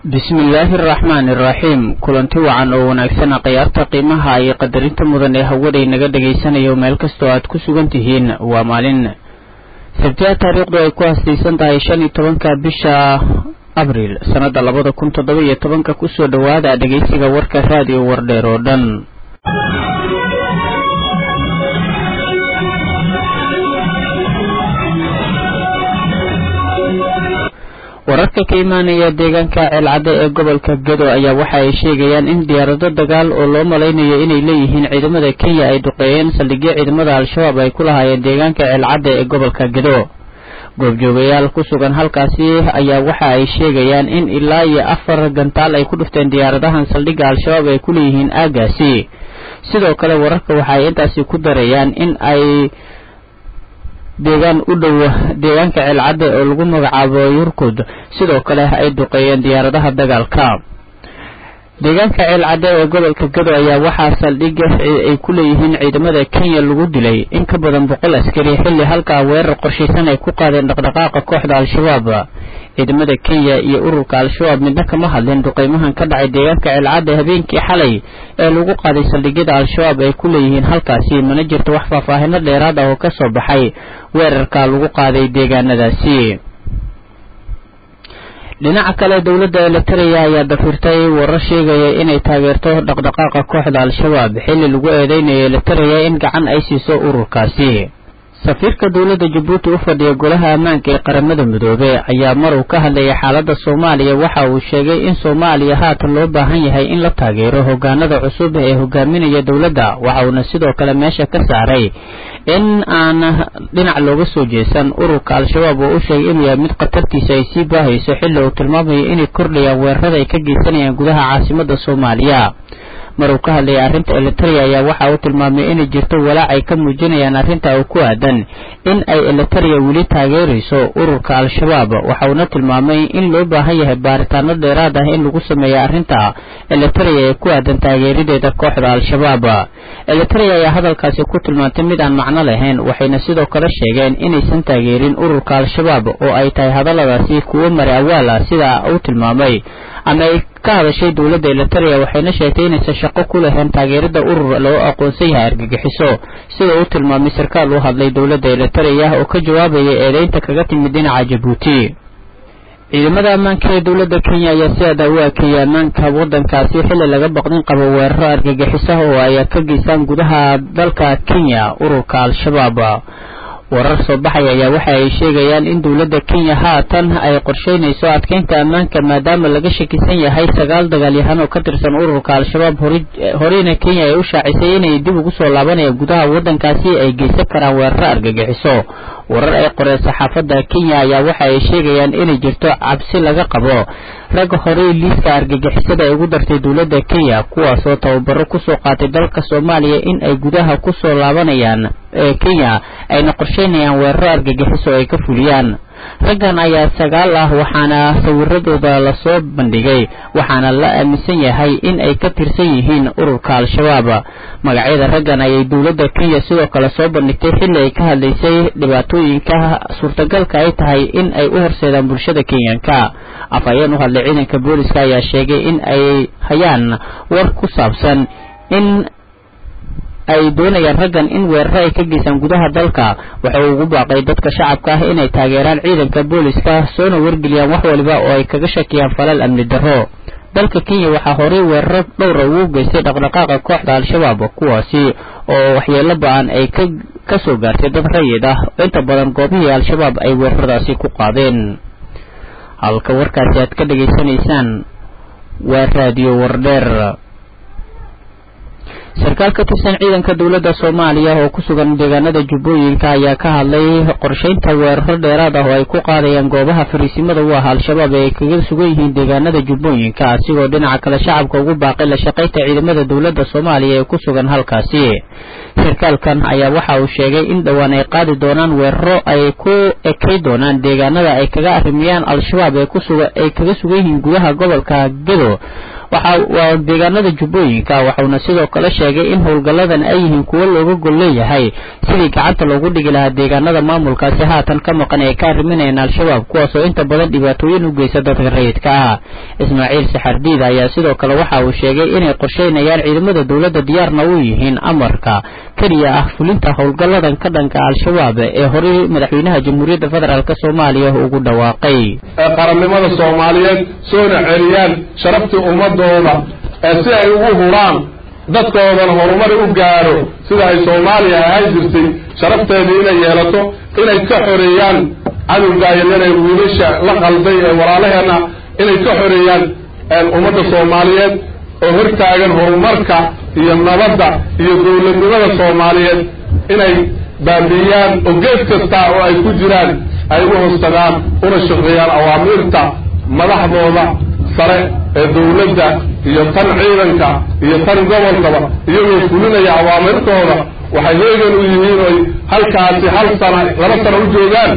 bismillaahi araxmaani iraxiim kulanti wacan oo wanaagsan khiyaarta qiimaha iyo qadarinta mudan ee hawaday naga dhagaysanayo meel kastoo aad ku sugan tihiin waa maalin sabtiya taariikhdu ay ku hasaysan tahay shan iyo tobanka bisha abriil sannadda labada kun toddoba iyo tobanka kusoo dhowaada dhegaysiga warka raadiyo wardheer oo dhan wararka ka imaanaya deegaanka ceelcadde ee gobolka gedo ayaa waxa ay sheegayaan in diyaarado dagaal oo loo malaynayo inay leeyihiin ciidamada kenya ay duqeeyeen saldhigyo ciidamada al-shabaab ay ku lahaayeen deegaanka ceelcadde ee gobolka gedo goobjoogayaal ku sugan halkaasi ayaa waxa ay sheegayaan in ilaa iyo afar gantaal ay ku dhufteen diyaaradahan saldhigga al-shabaab ay ku leeyihiin aagaasi sidoo kale wararka waxa ay intaasi ku darayaan in ay deegaan u dhow deegaanka ceelcadde oo lagu magacaabo yurkud sidoo kale ay duqeeyeen diyaaradaha dagaalka deegaanka ceelcadde ee gobolka gado ayaa waxaa saldhigga ay ku leeyihiin ciidamada kenya lagu dilay in ka badan boqol askari xilli halkaa weerar qorshaysan ay ku qaadeen dhaqdhaqaaqa kooxda al-shabaab ciidamada kenya iyo ururka al-shabaab midna kama hadlin duqeymahan ka dhacay deegaanka ceelcadde habeenkii xalay ee lagu qaaday saldhigyada al-shabaab ay ku leeyihiin halkaasi mana jirto wax faahfaahino dheeraad ah oo ka soo baxay weerarka lagu qaaday deegaanadaasi dhinaca kale dowladda elitareya ayaa dafirtay warar sheegaya inay taageerto dhaqdhaqaaqa kooxda al-shabaab xilli lagu eedeynayo elitareya in gacan ay siiso ururkaasi safiirka dowladda jabuuti u fadhiya golaha ammaanka ee qaramada midoobe ayaa mar uu ka hadlayay xaaladda soomaaliya waxa uu sheegay in soomaaliya haatan loo baahan yahay in la taageero hogaanada cusub ee hogaaminaya dowladda waxa uuna sidoo kale meesha ka saaray in aan dhinac looga soo jeesan ururka al-shabaab oo u sheegay inuu yahay mid khatartiisa ay sii baahayso xilli uu tilmaamayo inay kordhayaan weerarada ay ka geysanayaan gudaha caasimadda soomaaliya mar uu ka hadlayay arrinta elitaria ayaa waxa uu tilmaamay inay jirto walaac ay ka muujinayaan arrinta oo ku aadan in ay elitaria weli taageerayso ururka al-shabaab waxa uuna tilmaamay in loo baahan yahay baaritaano dheeraad ah in lagu sameeyo arrinta elitaria ee ku aadan taageerideeda kooxda al-shabaab elitaria ayaa hadalkaasi ku tilmaantay mid aan macno lahayn waxayna sidoo kale sheegeen inaysan taageerin ururka al-shabaab oo ay tahay hadalladaasi kuwo mari awaal ah sida uu tilmaamay ama ay ka hadashay dowladda elitaria waxayna sheegtay inaysan shaqo ku lahayn taageerada urur loo aqoonsan yahay argagixiso sida uu tilmaamay sarkaal u hadlay dowladda elitaria oo ka jawaabaya eedeynta kaga timid dhinaca jabuuti ciidamada ammaanka ee dowladda kenya ayaa si adaa u akeeyay ammaanka waddankaasi xilli laga baqdin qabo weeraro argagixiso oo ay ka geystaan gudaha dalka kenya ururka al-shabaab warar soo baxaya ayaa waxa ay sheegayaan in dowladda kenya haatan ay qorsheynayso adkeynta ammaanka maadaama laga shakisan yahay sagaal dagaalyahan oo ka tirsan ururka al-shabaab horeyna kenya ay u shaacisay inay dib ugu soo laabanayaan gudaha waddankaasi ay geysan karaan weeraro argagixiso warar ay qoreen saxaafadda kenya ayaa waxa ay sheegayaan inay jirto cabsi laga qabo ragga horey liiska argagixisada ay ugu dartay dowladda kenya kuwaasoo tababaro kusoo qaatay dalka soomaaliya in ay gudaha kusoo laabanayaan ee kenya ayna qorsheynayaan weeraro argagixiso ay ka fuliyaan raggan ayaa sagaal ah waxaana sawiradooda lasoo bandhigay waxaana la aaminsan yahay in ay ka tirsan yihiin ururka al-shabaab magacyada raggan ayay dowladda kenya sidoo kale soo bandhigtay xilli ay ka hadlaysay dhibaatooyinka suurtagalka ay tahay in ay u horseedaan bulshada kenyanka afhayeen u hadlay ciidanka booliska ayaa sheegay in ay hayaan war ku saabsan in ay doonayaan raggan in weeraro ay ka geystaan gudaha dalka waxa uu ugu baaqay dadka shacabka ah inay taageeraan ciidanka booliska soona wargeliyaan wax waliba oo ay kaga shakiyaan falal amni darro dalka kenya waxaa horey weeraro dhowra ugu geystay dhaqdhaqaaqa kooxda al-shabaab kuwaasi oo waxyeelo ba-an ay ka ka soo gaartay dad rayid ah inta badan goobihii al-shabaab ay weeraradaasi ku qaadeen halka warkaasi aad ka dhegaysanaysaan waa raadiyo wardheer sarkaal ka tirsan ciidanka dowladda soomaaliya oo ku sugan deegaanada jubbooyinka ayaa ka hadlay qorsheynta weeraro dheeraad ah oo ay ku qaadayaan goobaha fariisimada u ah al-shabaab ee ay kaga sugan yihiin deegaanada jubbooyinka asigoo dhinaca kale shacabka ugu baaqay la shaqaynta ciidamada dowladda soomaaliya ee ku sugan halkaasi sarkaalkan ayaa waxa uu sheegay in dhowaan ay qaadi doonaan weeraro ay ku ekay doonaan deegaanada ay kaga arrimiyaan al-shabaab ee kusuga ay kaga sugan yihiin gudaha gobolka gedo waxa waa deegaanada jubbooyinka waxauna sidoo kale sheegay in howlgalladan ay yihiin kuwo looga gol leeyahay sidii gacanta loogu dhigi lahaa deegaanada maamulkaasi haatan ka maqan ee ka arriminayaan al-shabaab kuwaasoo inta badan dhibaatooyin u geysta dadka rayidka ah ismaaciil saxardiid ayaa sidoo kale waxa uu sheegay inay qorsheynayaan ciidamada dowladda diyaarna u yihiin amarka keliya ah fulinta howlgalladan ka dhanka al-shabaab ee horey madaxweynaha jamhuuriyadda federaalk soomaaliya ugu dhawaaqay qarannimada soomaaliyeed soona celiyaan sharaftii ummadooda ee si ay ugu huraan dadkoodana horumari u gaadho sida ay soomaaliya ahaan jirtay sharafteedii inay yeelato inay ka xoreeyaan cadowgaayadanee wiilasha la qalday ee walaalaheenna inay ka xoreeyaan ummadda soomaaliyeed oo hortaagan horumarka iyo nabadda iyo dowladnimada soomaaliyeed inay baabi'iyaan oo geed kasta oo ay ku jiraan ay u hoostagaan una shaqeeyaan awaamiirta madaxdooda sare ee dowladda iyo tan ciidanka iyo tan gobolkaba iyagoo fulinaya awaamirtooda waxay heegan u yihiin oy halkaasi hal sana laba sana u joogaan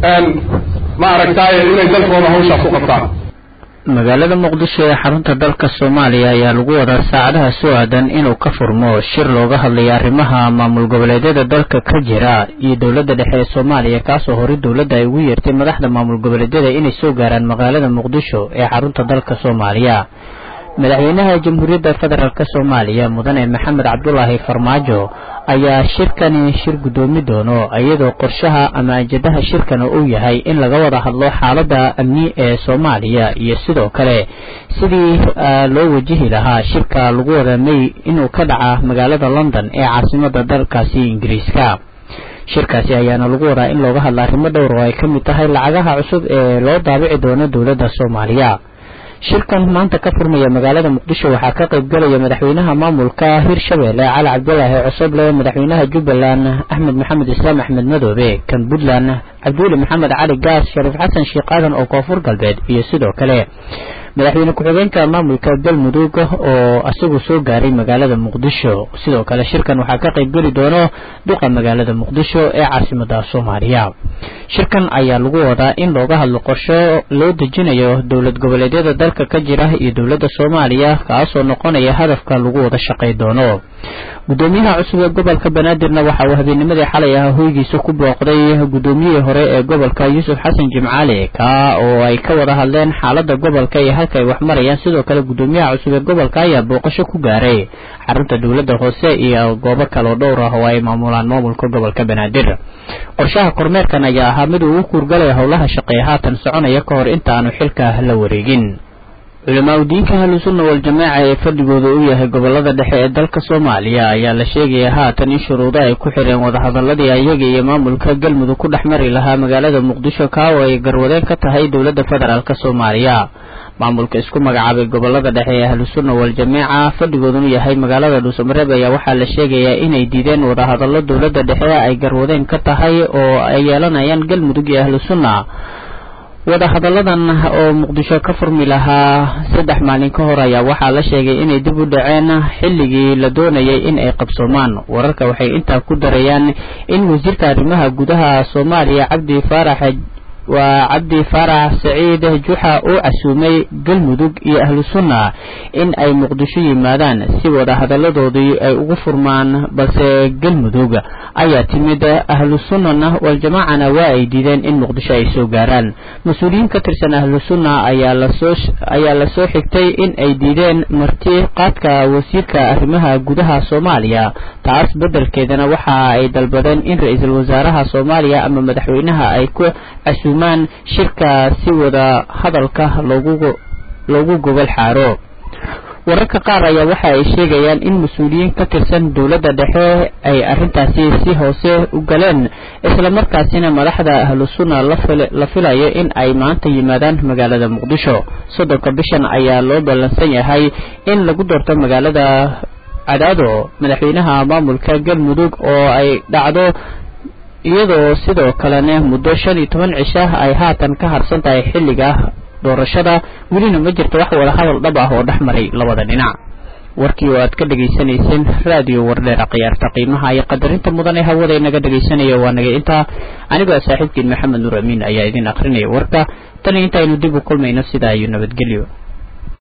ma aragtaaye inay dalkooda hawshaas u qabtaan magaalada muqdisho ee xarunta dalka soomaaliya ayaa lagu wadaa saacadaha soo aadan inuu ka furmo shir looga hadlayo arrimaha maamul goboleedyada dalka ka jira iyo dowladda dhexe ee soomaaliya kaasoo horey dowladda ay ugu yeertay madaxda maamul goboleedyada inay soo gaaraan magaalada muqdisho ee xarunta dalka soomaaliya madaxweynaha jamhuuriyadda federaalk soomaaliya mudane maxamed cabdulaahi farmaajo ayaa shirkani shir guddoomi doono iyadoo qorshaha ama ajadaha shirkana uu yahay in laga wada hadlo xaaladda amni ee soomaaliya iyo sidoo kale sidii loo wajihi lahaa shirka lagu wada may inuu ka dhaca magaalada london ee caasimada dalkaasi ingiriiska shirkaasi ayaana lagu wadaa in looga hadla arrimo dhowr oo ay ka mid tahay lacagaha cusub ee loo daabici doono dowladda soomaaliya shirkan maanta ka furmaya magaalada muqdisho waxaa ka qayb galaya madaxweynaha maamulka hirshabelle cali cabdulaahi cosoble madaxweynaha jubbaland axmed maxamed islaam axmed madoobe kan puntland cabdiweli maxamed cali gaas shariif xasan sheekh aadan oo koonfur galbeed iyo sidoo kale madaxweyne ku-xigeenka maamulka galmudug oo isagu soo gaaray magaalada muqdisho sidoo kale shirkan waxaa ka qayb geli doono duqa magaalada muqdisho ee caasimada soomaaliya shirkan ayaa lagu wadaa in looga hadlo qorsho loo dejinayo dowlad goboleedyada dalka ka jira iyo dowladda soomaaliya kaasoo noqonaya hadafka lagu wada shaqay doono gudoomiyaha cusub ee gobolka banaadirna waxa uu habeennimadii xalay ah hoygiisa ku booqday gudoomiyihii hore ee gobolka yuusuf xasan jimcaali ka oo ay ka wada hadleen xaalada gobolka iyo halka ay wax marayaan sidoo kale gudoomiyaha cusub ee gobolka ayaa booqasho ku gaaray xarunta dowladda hoose iyo goobo kaleo dhowr ah oo ay maamulaan maamulka gobolka banaadir qorshaha kormeerkan ayaa ahaa mid uu u kuurgalaya howlaha shaqeeya haatan soconaya ka hor inta aanu xilka la wareegin culamaa udiinka ahlusunna wal-jamaaca ee fadhigooda u yahay gobolada dhexe ee dalka soomaaliya ayaa la sheegaya haatan in shuruudo ay ku xireen wadahadaladii ayaga iyo maamulka galmudug ku dhex mari lahaa magaalada muqdisho kaa oo ay garwadeen ka tahay dowladda federaalk soomaaliya maamulka isku magacaabay gobolada dhexe ee ahlusunna wal-jamaaca fadhigoodunu yahay magaalada dhuusamareeb ayaa waxaa la sheegayaa inay diideen wadahadallo dowladda dhexe ay garwadeen ka tahay oo ay yeelanayaan galmudug iyo ahlusunna wadahadalladan oo muqdisho ka furmi lahaa saddex maalin ka hor ayaa waxaa la sheegay inay dib u dhaceen xilligii la doonayay in ay qabsoomaan wararka waxay intaa ku darayaan in wasiirka arrimaha gudaha soomaaliya cabdi faarax waa cabdi faarax saciid juxa uu casuumay galmudug iyo ahlu sunna in ay muqdisho yimaadaan si wadahadalladoodii ay ugu furmaan balse galmudug ayaa timid ahlu sunnana waljamaacana waa ay diideen in muqdisho ay soo gaaraan mas-uuliyiin ka tirsan ahlu sunna ayaa lasoo ayaa lasoo xigtay in ay diideen marti qaadka wasiirka arrimaha gudaha soomaaliya taas beddelkeedana waxa ay dalbadeen in ra-iisul wasaaraha soomaaliya ama madaxweynaha ay ku casuumaan shirka si wada hadalka loogu loogu gogol xaaro wararka qaar ayaa waxa ay sheegayaan in mas-uuliyiin ka tirsan dowladda dhexe ay arrintaasi si hoose u galeen islamarkaasina madaxda ahlu sunna la filayo in ay maanta yimaadaan magaalada muqdisho soddonka bishan ayaa loo ballansan yahay in lagu doorto magaalada cadaado madaxweynaha maamulka galmudug oo ay dhacdo iyadoo sidoo kalena muddo shan iyo toban cisha ay haatan ka harsan tahay xilliga doorashada welina ma jirto wax wada hadal dhab ah oo dhex maray labada dhinac warkii oo aad ka dhegaysanayseen raadiyo wardheera khiyaarta qiimaha iyo qadarinta mudan ee hawada inaga dhegaysanaya waa naga intaa anigoo saaxiibkiin maxamed nuur amiin ayaa idin akrinaya warka tan iyo intaaynu dib u kulmayno sidaa iyo nabadgelyo